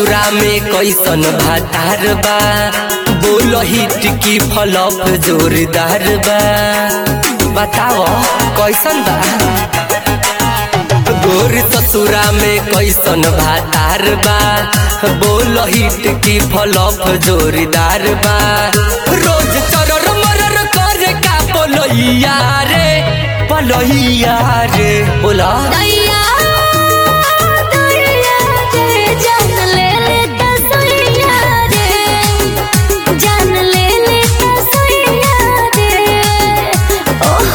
ससुरा में कैसन भातार बा बोल हिट की फलप जोरदार बा बताओ कैसन बा गोर ससुरा में कैसन भातार बा बोल हिट की फलप जोरदार बा रोज चरर मरर करे का पलैया रे पलैया रे बोला दैया दैया रे जान ले ले तसैया रे जान ले ले तसैया रे ओह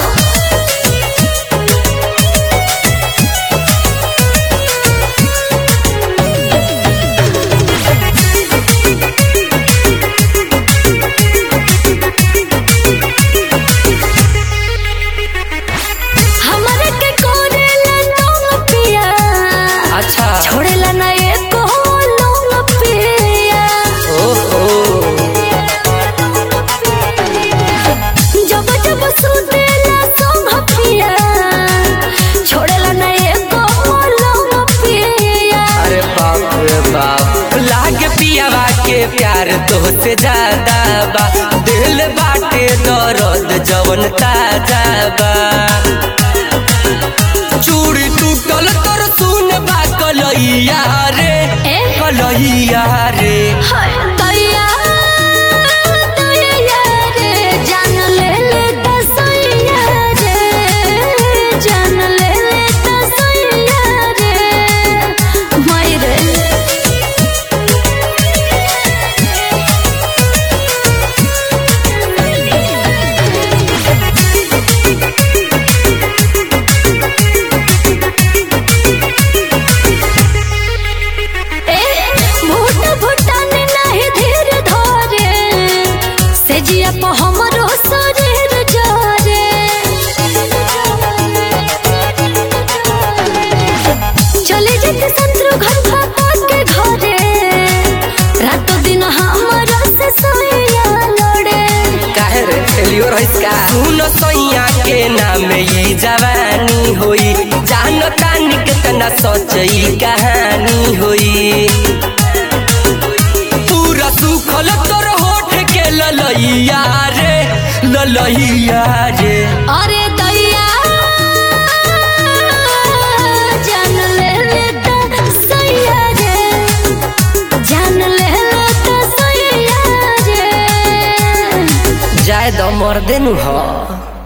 हमरे के कोरेला लोग पिया अच्छा छोड़ेला ना एको लोग पिया ओहो जब जब सुतेला संग पिया छोड़ेला ना एको लोग पिया अरे बाप रे बाप लाग पियावा के प्यार तोहसे ज्यादा बा दिल बाटे दर्द जवन ताजा बा चूड़ी टूटल तोर सुन बा कलैया रे ए? कलैया रे हाय दैया दैया रे जान ले ले तसैया रे जान ले ले तसैया रे माय रे भूत भूटान नहीं धीर धरे से जिया по हमरो शरीर जरे चले जेते शत्रु घर भापा के घरे रात दिन हमरा से सोया लड़े काहे रे फेलियो रहिस का सुन सैया के नाम ई जवानी होई जान तानी कितना सच्ची कहानी होई पूरा सुखल तोर होठ के ललैया रे ललैया रे अरे दैया जान ले ले तसैया रे जान ले ले तसैया रे जाय द मर्दे नु ह